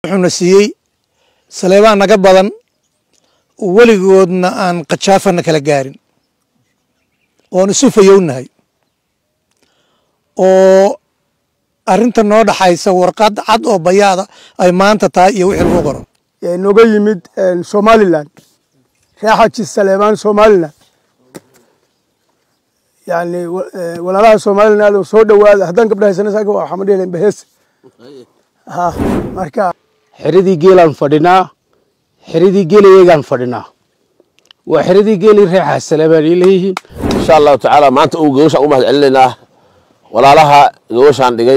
wuxuuna siiyey saleebaan naga badan weligoodna aan kajaafana kala gaarin oon isu fayownahay oo arrinta noo dhaxaysa warqad cad oo bayaada ay maanta tahay iyo wixii lagu qoro nooga yimid somalilan reexaji saleemaan somalilan yani walaalaha somalilan oo soo dhowaada haddaan gabdha haysana saaka waa xamad yeelen bahees ha marka xeradii geelaan fadhinaa xeradii geelayegaan fadhinaa waa xeradii geelii reexaa saleebaan ay leeyihiin insha allahu tacaala maanta uu gogoshaan u mahad celinaynaa walaalaha gogoshaan dhigay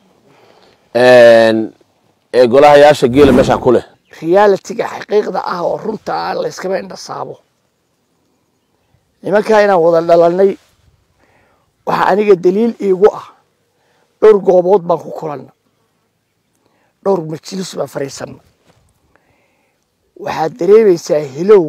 ee golahayaasha geela meeshaan ku leh realitiga xaqiiqda ah oo runta ah layskama indhasaabo nimankaa inaan wada dhalannay waxaa aniga daliil iigu ah dhowr goobood baan ku kulanna dhowr majlis baan fadhiisanna waxaad dareemaysaa hilow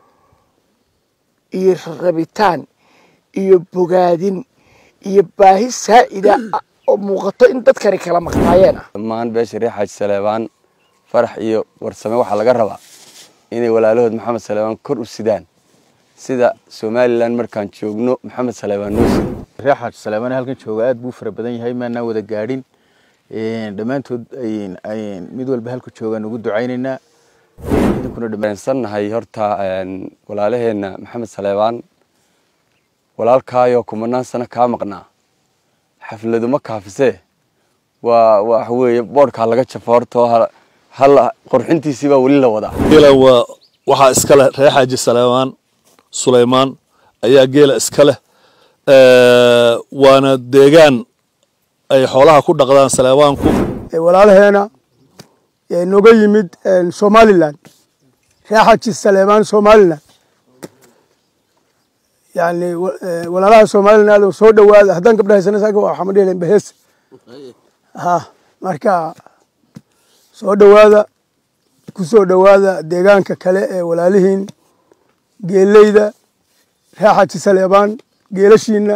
iyo rabitaan iyo bogaadin iyo baahi saa'ida oo muuqato in dadkani kala maqnaayeen ah dhammaan beesha reer xaaji saleebaan farax iyo warsame waxaa laga rabaa inay walaalahood maxamed saleebaan kor u sidaan sida somalilan markaan joogno maxamed saleebaan noo sida reer xaaji saleebaan halkan jooga aad buu fara badan yahay maanaan wada gaadhin dhammaantood mid walba halku joogaan ugu ducaynaynaa sannahay horta walaalaheenna maxamed saleebaan walaalkaayoo kumanaan sano kaa maqnaa xafladu ma kaafisee waa waxa weeye boodhkaa laga jafo horta hal qurxintiisii baa weli la wadaa geela waa waxaa iska leh reer xaaji saleebaan sulaymaan ayaa geela iska leh waana deegaan ay xoolaha ku dhaqdaan saleebaanku walaalaheena nooga yimid somalilan reexaji saleemaan somalilan yani walaalaha somalilan oo soo dhowaada haddaan gabdha haysana saaka waa xamad yeelen bahees ha marka soo dhowaada ku soo dhowaada deegaanka kale ee walaalihiin geeleyda reexaji saleebaan geelashiina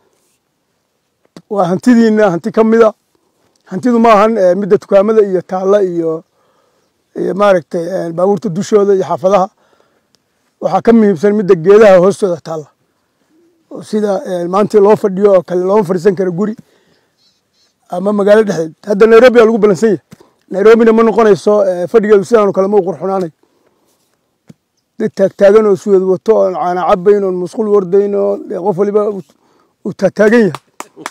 waa hantidiina hanti ka mida hantidu maahan midda dukaamada iyo taalla iyo iyo maaragtay baabuurta dushooda iyo xaafadaha waxaa ka muhiimsan midda geedaha hoostooda taalla oo sida maantii loo fadhiyo oo kale looma fadhiisan karo guri ama magaalo dhexdeed hadda nairobi aa lagu balansan yahay nairobina ma noqonayso fadhigeedu sidaanoo kale ma u qurxunaanayo dad taagtaagan oo suweed wato oon caana cabayn oon musqul wardayn oo qof waliba uu taagtaagan yahay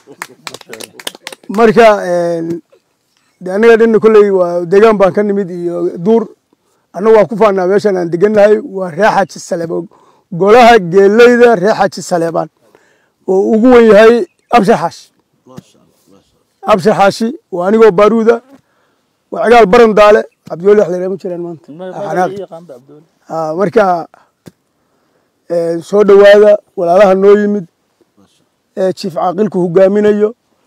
marka de annaga dhanna kolley waa deegaan baan ka nimid iyo duur annagu waa ku faanaa meeshan aan degannahay waa reexaji saleebaan golaha geeleyda reexaji saleebaan oo ugu wen yahay abshar xaashi abshar xaashi waa anigoo baaruuda waa cigaal baran daale cabdiweli wax la ma jiraan maanta marka soo dhowaada walaalaha noo yimid jiif caaqilku hogaaminayo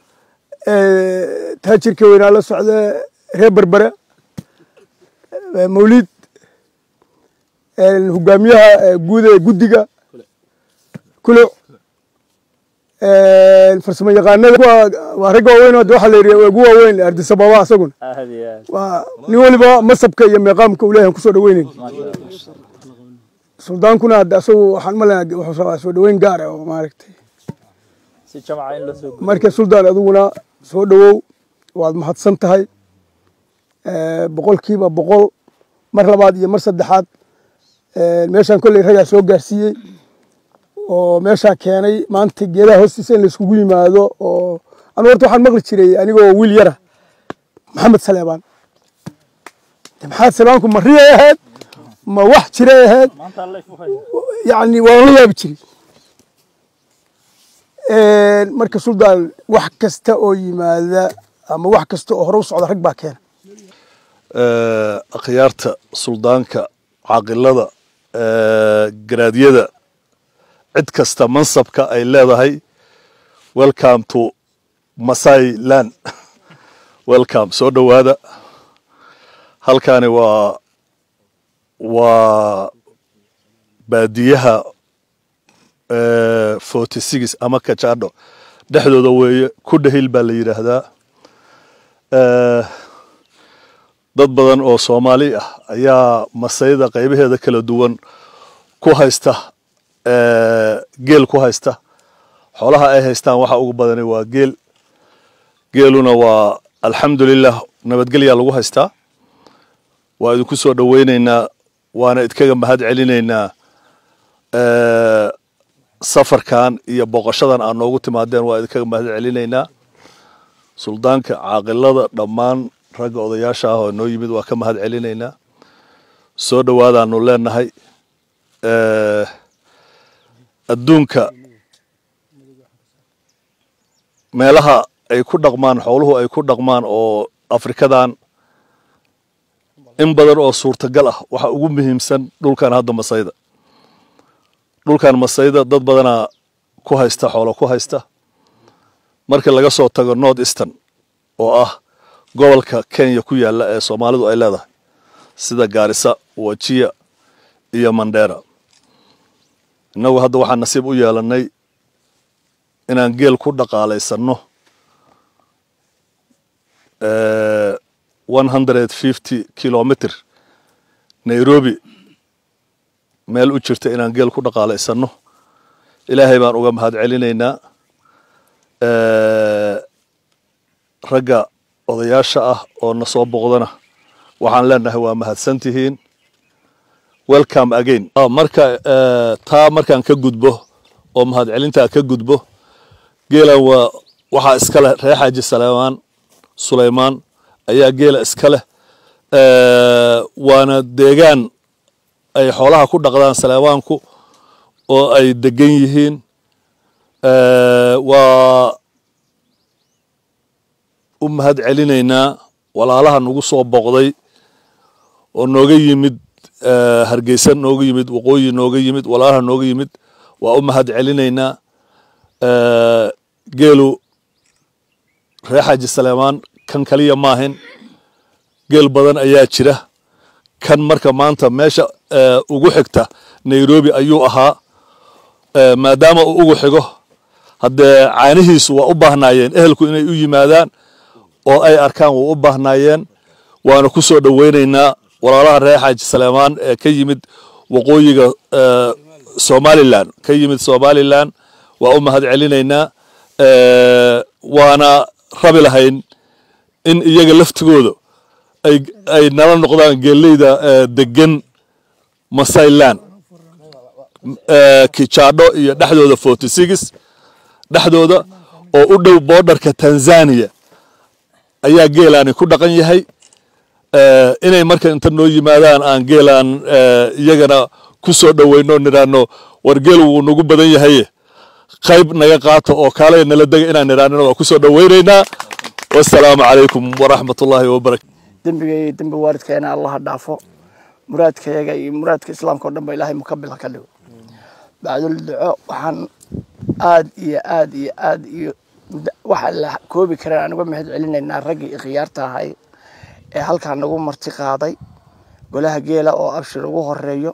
taajirka weynaa la socda reer berbere mawlid hogaamiyaha guud ee guddiga kuluc farsamo yaqaanada waa ragga waaweyn waxa la yidhi ugu waaweyn ardisababa asaguna waa nin waliba masabka iyo meeqaamka uleeyahan kusoo dhaweynayn suldaankuna hadda asagu waxaan malena wuxuu rabaa soo dhaweyn gaar ah oo maaragtay marka suldaan adiguna soo dhowow waad mahadsan tahay boqolkiiba boqol mar labaad iyo mar saddexaad meeshaan kolley ragaa soo gaarsiiyey oo meeshaa keenay maanta geedaha hoostiisa in layskugu yimaado oo anu horta waxaan maqli jiray anigoo wiil yara maxamed saleebaan maxamed saleebaanku ma riyay ahayd ma wax jiray ahayd yani waan la yaabi jiray marka suldaan wax kasta oo yimaada ama wax kasta oo hore u socda rag baa keena akhyaarta suldaanka caaqilada garaadyada cid kasta mansabka ay leedahay welcome to masai land welcome soo dhowaada halkani waa waa baadiyaha forty six ama kajadho dhexdooda weeye ku dhahil baa la yidhaahdaa dad badan oo soomaali ah ayaa masayda qaybaheeda kala duwan ku haysta geel ku haysta xoolaha ay haystaan waxa ugu badani waa geel geeluna waa alxamdulilah nabadgelyaa lagu haystaa waa idinku soo dhoweyneynaa waana idkaga mahad celinaynaa safarkan iyo boqoshadan aad noogu timaadeen waa idinkaga mahad celinaynaa suldaanka caaqilada dhammaan ragga odayaasha ah oo noo yimid waa ka mahad celinaynaa soo dhowaadaanu leenahay adduunka meelaha ay ku dhaqmaan xooluhu ay ku dhaqmaan oo afrikadan in badan oo suurtagal ah waxa ugu muhiimsan dhulkan hadda masayda dhulkan masayda dad badanaa ku haysta xoolo ku haysta marka laga soo tago north eastern oo ah gobolka kenya ku yaala ee soomaalidu ay leedahay sida gaarisa wajiya iyo mandera innagu hadda waxaan nasiib u yeelanay inaan geel ku dhaqaalaysanno one hundred fifty kilomitr nairobi meel u jirta inaan geel ku dhaqaalaysanno ilaahay baan uga mahad celinaynaa ragga odayaasha ah oo na soo boqdana waxaan leenahay waa mahadsan tihiin welcome again marka taa markaan ka gudbo oo mahad celintaa ka gudbo geelan waa waxaa iska leh reer xaaji saleymaan sulaymaan ayaa geela iska leh waana deegaan ay xoolaha ku dhaqdaan saleymaanku oo ay degan yihiin waa u mahad celinaynaa walaalaha nagu soo boqday oo nooga yimid hargeysa nooga yimid waqooyi nooga yimid walaalaha nooga yimid waa u mahad celinaynaa geelu reer xaaji saleymaan kan kaliya maahin geel badan ayaa jira kan marka maanta meesha ugu xigta nairobi ayuu ahaa maadaama uu ugu xigo haddee caanihiisu waa u baahnaayeen ehelku inay u yimaadaan oo ay arkaan waa u baahnaayeen waana ku soo dhoweynaynaa walaalaha reer xaaji saleymaan ee ka yimid waqooyiga somalilan ka yimid somalilan waa u mahad celinaynaa waana rabi lahayn in iyaga laftigooda ay ay nala noqdaan geeleyda degan masailan kijaadho iyo dhexdooda forty six dhexdooda oo u dhow boordarka tanzania ayaa geelaani ku dhaqan yahay inay marka inta noo yimaadaan aan geelaan iyagana ku soo dhoweyno niraano war geel wuu nagu badan yahaye qayb naga qaato oo kaalaya nala dega inaan niraanina waa ku soo dhoweynaynaa wasalaamu calaykum waraxmat ullaahi wabarakatu dembiga iyo dembi waalidkeena allaha dhaafo muraadkayaga iyo muraadka islaamka o dhan ba ilaahay mukabil ha ka dhigo bacdul duco waxaan aad iyo aad iyo aad iyo waxa la koobi karaan aan uga mahad celinaynaa raggii ikhyaarta ahay ee halkaa nagu marti qaaday golaha geela oo abshir ugu horeeyo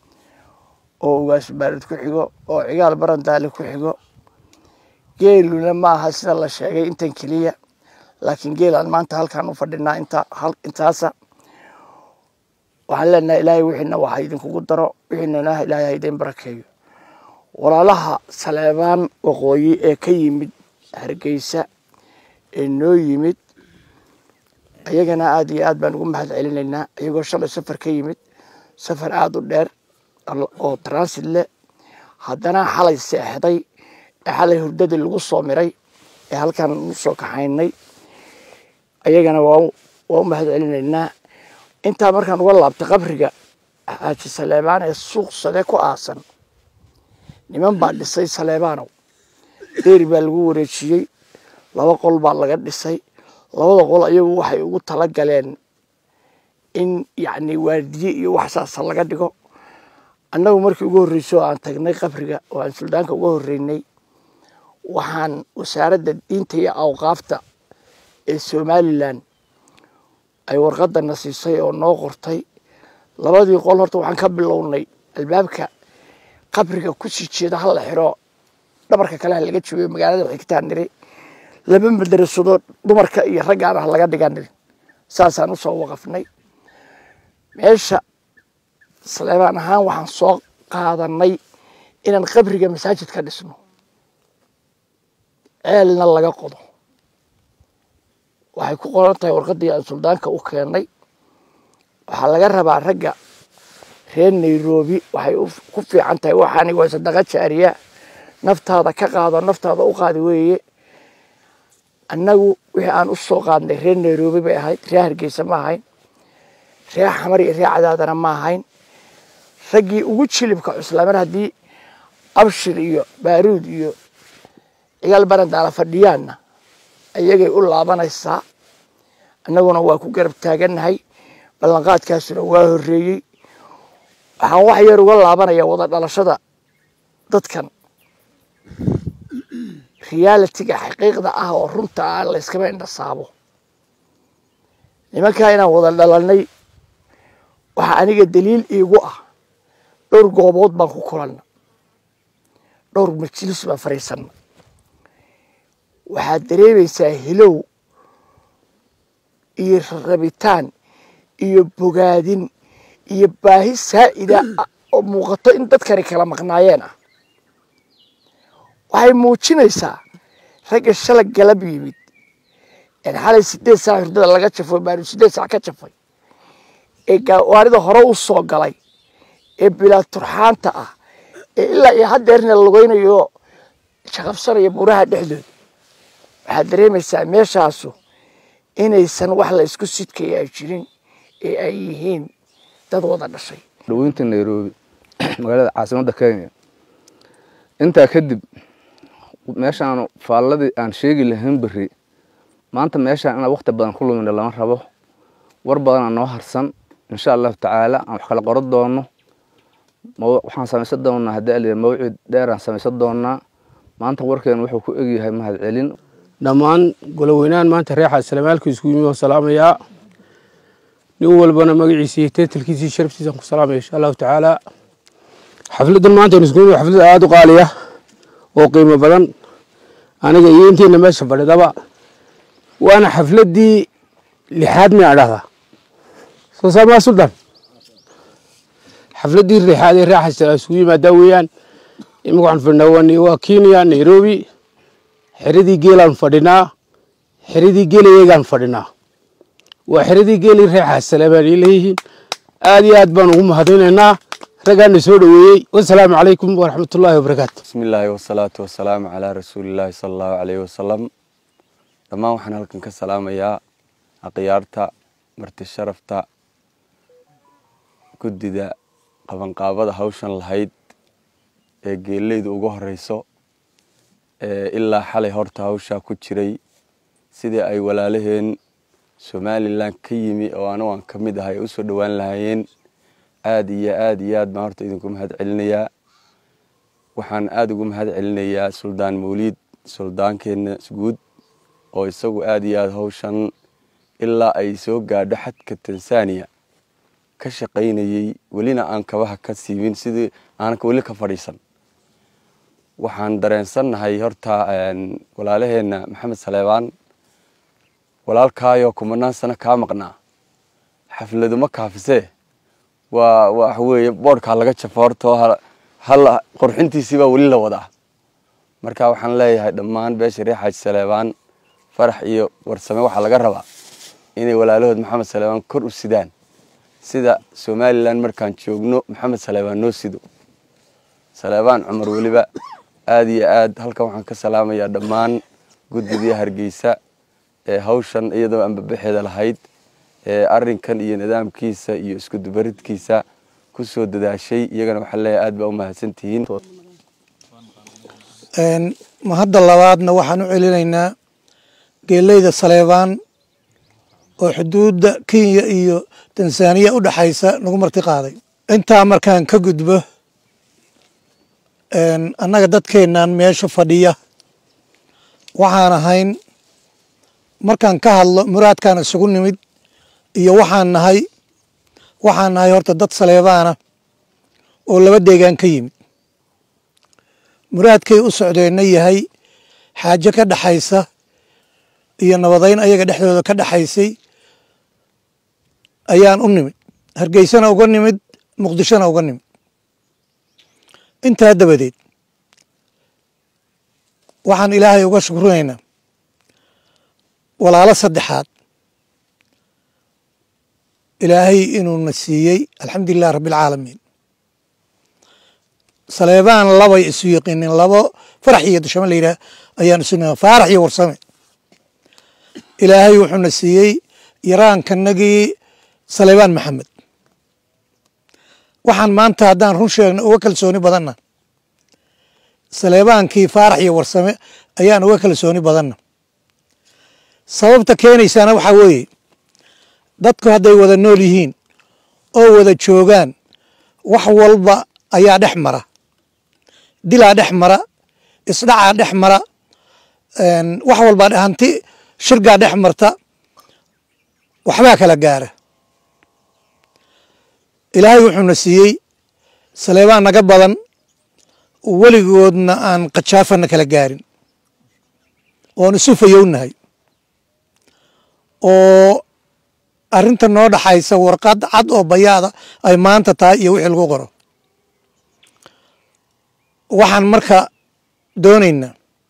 oo ugaas baarid ku xigo oo cigaal barandaale ku xigo geeluna ma aha sida la sheegay intan keliya laakiin geelaan maanta halkaan u fadhinaa inta intaasa waxaan leenahay ilaahay wixiina waxa idinkugu daro wixiinana ilaahay ha idin barakeeyo walaalaha saleebaan waqooyi ee ka yimid hargeysa ee noo yimid ayagana aad iyo aad baan ugu mahad celinaynaa iyagoo shalay safar ka yimid safar aada u dheer oo transit leh haddana xalay seexday ee xalay hurdadii lagu soo miray ee halkaan u soo kaxaynay ayagana waa waa u mahad celinaynaa intaa markaan uga laabtay qabriga xaaji saleebaan ee suuq sade ku aasan niman baa dhisay saleebaanow deeri baa lagu wareejiyey laba qol baa laga dhisay labada qol ayagu waxay ugu tala galeen in yacni waardiye iyo waxsaasa laga dhigo annagu markii ugu horreysay oo aan tagnay qabriga oo aan suldaanka uga horreynay waxaan wasaaradda diinta iyo awqaafta ee somalilan ay warqadana siisay oo noo qortay labadii qol horta waxaan ka bilownay albaabka qabriga kusii jeeda hala xiro dhabarka kale ha laga joogo magaalada xigtaan niri laba madarasado dumarka iyo raggaan ah laga dhigan niri saasaan usoo waqafnay meesha saleebaan ahaan waxaan soo qaadanay inaan qabriga masaajid ka dhisno ceelna laga qodo waxay ku qoran tahay warqaddii aan suldaanka u keennay waxaa laga rabaa ragga reer nairobi waxay ku fiican tahay waxaani waa sadaqa jaariya naftaada ka qaado naftaada u qaadi weeye annagu wixii aan u soo qaadnay reer nairobi bay ahayd reer hargeysa ma ahayn reer xamar iyo reer cadaadana ma ahayn raggii ugu jilibka cuslaamar haddii abshir iyo baaruud iyo cigaal barandaala fadhiyaanna ayagay u laabanaysaa annaguna waa ku garab taagannahay ballanqaadkaasuna waa horreeyey waxaan wax yar uga laabanayaa wada dhalashada dadkan realitiga xaqiiqda ah oo runta ah layskama indhasaabo nimankaa inaan wada dhalanay waxaa aniga daliil iigu ah dhowr goobood baan ku kulanna dhowr majlis baan fadhiisanna waxaad dareemaysaa hilow iyo rabitaan iyo bogaadin iyo baahi saa'ida oo muuqato in dadkani kala maqnaayeen ah waxay muujinaysaa ragga shalag galab yimid een xalay sideed saac hurdada laga jafo baanu sideed saac ka jafay ee gawaarida hore u soo galay ee bilaa turxaanta ah ee ilaa iyo haddeerna lugaynayo shaqabsanaya buraha dhexdooda waxaad dareemaysaa meeshaasu inaysan wax la isku sidkaya ay jirin ee ay yihiin dad wada dhashay dhaweynta nairobi magaalada caasimadda kenya intaa kadib meeshaan faalladii aan sheegi lahayn beri maanta meeshaan inaan wakti badan ku lumina lama rabo war badanaa noo harsan insha allahu tacaala aan wax kala qoran doono waxaan samaysan doonaa haddii ala mawcid dheer aan samaysan doonaa maanta warkeenu wuxuu ku egyahay mahad celin dhammaan goloweynahan maanta reexaa salamaalka isku yimi waan salaamayaa nin walbana magaciisa iyo teetalkiisa sharaftiisaan ku salaamaya insha allahu tacaala xafladdan maanta isku yimi xaflad aada u qaaliya oo qiimo badan aniga iyo intiina meesha fadhidaba waana xafladdii lixaad miyaa dhahdaa soo saamaa suldan xafladdii lixaad ee reexaa isugu yimaadaa weeyaan imika waxaan fadhinaa waa kenya nairobi xeradii geelaan fadhinaa xeradii geelayeegaan fadhinaa waa xeradii geelii reexaa saleebaan ay leeyihiin aad iyo aad baan ugu mahadinaynaa raggaana soo dhoweeyey wasalaamu calaykum waraxmatullaahi wabarakaatu bismi illaahi wasalaatu wasalaamu calaa rasuulillaahi sala allahu caleyhi wasalam dhammaan waxaan halkan ka salaamayaa akhyaarta marti sharafta guddida qabanqaabada hawshan lahayd ee geeleyda ugu horeyso ilaa xalay horta hawshaa ku jiray sidii ay walaalaheen somalilan ka yimi oo anigu aan ka mid ahay ay usoo dhowaan lahaayeen aada iyo aada iyo aad baan horta idinku mahad celinayaa waxaan aada ugu mahad celinayaa suldaan mawliid suldaankeenna guud oo isagu aada iyo aada hawshan ilaa ay soo gaadho xadka tanzania ka shaqaynayey welina aan kabaha ka siimin sidii aanan weli ka fadhiisan waxaan dareensannahay horta walaalaheenna maxamed saleebaan walaalkaayoo kumanaan sano kaa maqnaa xafladuma kaafisee waa waxa weeye boodhkaa laga jafo horta hal qorxintiisii baa weli la wadaa marka waxaan leeyahay dhammaan beesha reer xaaji saleebaan farax iyo warsame waxaa laga rabaa inay walaalahood maxamed saleebaan kor u sidaan sida somalilan markaan joogno maxamed saleebaan noo sido saleebaan cumar weliba aada iyo aad halkan waxaan ka salaamayaa dhammaan guddidii hargeysa ee hawshan iyadoo anbabaxeeda lahayd ee arinkan iyo nidaamkiisa iyo iskudubaridkiisa ku soo dadaashay iyagana waxaa leeyahay aad baa u mahadsantihiin mahadda labaadna waxaan u celinaynaa geeleyda saleebaan oo xuduudda kenya iyo tanzaniya u dhexaysa nagu marti qaaday intaa markaan ka gudbo annaga dadkeennan meesha fadhiya waxaan ahayn markaan ka hadlo muraadkaan isugu nimid iyo waxaan nahay waxaan nahay horta dad saleebaana oo laba deegaan ka yimid muraadkay u socdeenna yahay xaajo ka dhexaysa iyo nabadayn ayaga dhexdooda ka dhexaysay ayaan u nimid hargeysana uga nimid muqdishona uga nimid intaa dabadeed waxaan ilaahay uga shukrinaynaa walaalo saddexaad ilaahay inuuna siiyey alxamdulilah rabbialcaalamiin saleebaan labay isu yaqiinin labo farax iyo dashamo la yidhaah ayaan isu faarax iyo warsame ilaahay wuxuuna siiyey yaraankanagii saleebaan maxamed waxaan maanta haddaan run sheegno uga kalsooni badanna saleebaankii faarax iyo warsame ayaan uga kalsooni badanna sababta keenaysaana waxaa weeye dadku hadday wada nool yihiin oo wada joogaan wax walba ayaa dhex mara dilaa dhex mara isdhacaa dhex mara wax walbaa hanti shirgaa dhex marta waxbaa kala gaara ilaahay wuxuuna siiyey saleebaan naga badan weligoodna aan kajaafana kala gaarin oon isu fayownahay oo arrinta noo dhaxaysa warqad cad oo bayaada ay maanta tahay iyo wixii lagu qoro waxaan marka doonaynaa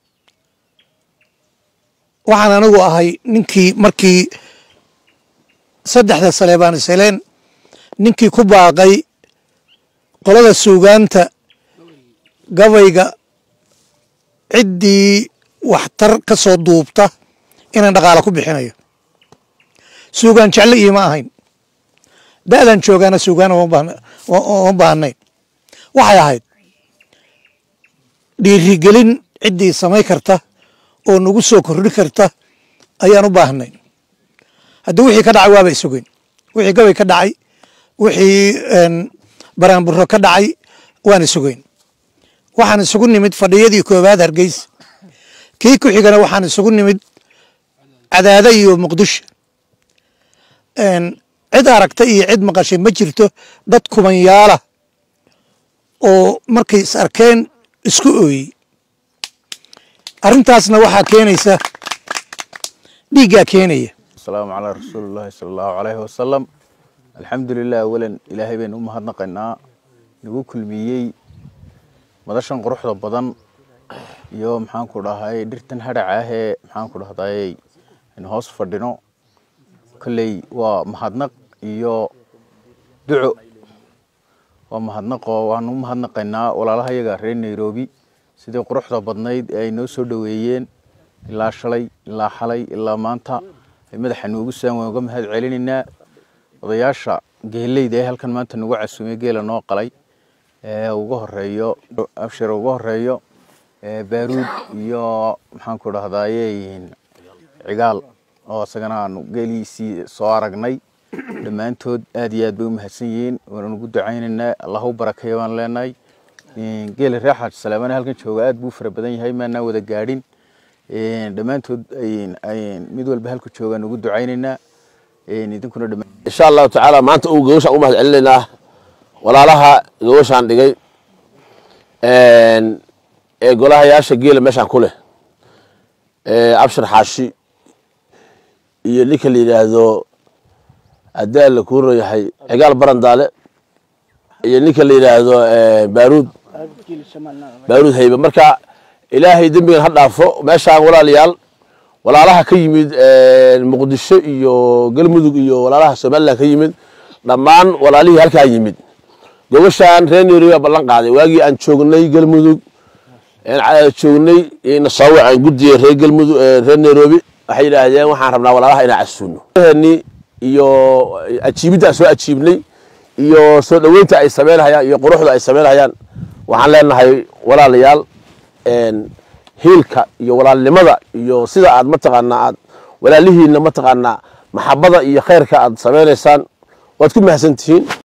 waxaan anigu ahay ninkii markii saddexda saleebaan isheleen ninkii ku baaqay qolada suugaanta gabayga ciddii waxtar ka soo duubta inaan dhaqaala ku bixinayo suugaan jecle iima ahayn da'dan joogaana suugaan uma baahnayn waxay ahayd dhiirigelin ciddii samay karta oo nagu soo kordhi karta ayaan u baahnay haddii wixii ka dhacay waaba isugeyn wixii gabay ka dhacay wixii baraanburo ka dhacay waan isugeyn waxaan isugu nimid fadhiyadii koowaad hargeysa kii ku xigana waxaan isugu nimid cadaada iyo muqdisho cid aragta iyo cid maqashay ma jirto dad kumanyaala oo markay is arkeen isku ooyey arrintaasna waxaa keenaysa dhiiggaa keenaya asalaamu calaa rasuulillahi sala allahu calayhi wasalam alxamdulilah awalan ilaahay baynu u mahadnaqaynaa nagu kulmiyey madashan quruxda badan iyo maxaanku dhahay dhirtan hadhaca ahee maxaanku dhahday aynu hoos fadhino kolley waa mahadnaq iyo duco waa mahadnaqoo waanu u mahadnaqaynaa walaalaha yaga reer nairobi sidii quruxda badnayd ee ay noo soo dhoweeyeen ilaa shalay ilaa xalay ilaa maanta ay madaxa noogu saan waan uga mahad celinaynaa odayaasha geeleyda ee halkan maanta nagu casuumay geela noo qalay ee uga horeeyo abshir uga horeeyo baaruud iyo maxaanku dhahdaye cigaal oo isagana aanu geeliisii soo aragnay dhammaantood aad iyo aad bay u mahadsan yihiin waanu ugu ducaynaynaa allah u barakeeya baan leenahay geela reer xaaji salaamane halkan jooga aad buu fara badan yahay maanaa wada gaadhin dhammaantood mid walba halku joogaan ugu ducaynaynaa idinkuna dhammaan insha allahu tacaala maanta uu gawashaan u mahad celinaynaa walaalaha gawashaan dhigay ee golahayaasha geela meeshaan ku leh abshir xaashi iyo ninka la yidhaahdo adaa la kuuro yahay cigaal barandaale iyo ninka la yidhaahdo baaruud baaruud haybe marka ilaahay dembigan ha dhaafo meeshaan walaalayaal walaalaha ka yimid muqdisho iyo galmudug iyo walaalaha somalilan ka yimid dhammaan walaalihii halkaa yimid gobashaan reer nairobi baa ballan qaaday waagii aan joognay galmudug joognay nasaawic aan guddiye reer galmudug reer nairobi waxay yidhaahdeen waxaan rabnaa walaalaha inaan casuuno ni iyo ajiibidda aan soo ajiibnay iyo soo dhoweynta ay samaynhayaan iyo quruxda ay samaynhayaan waxaan leenahay walaalayaal hiilka iyo walaalnimada iyo sida aad mataqaanaa aad walaalihiinna mataqaanaa maxabada iyo khayrka aad samaynaysaan waad ku mahadsan tihiin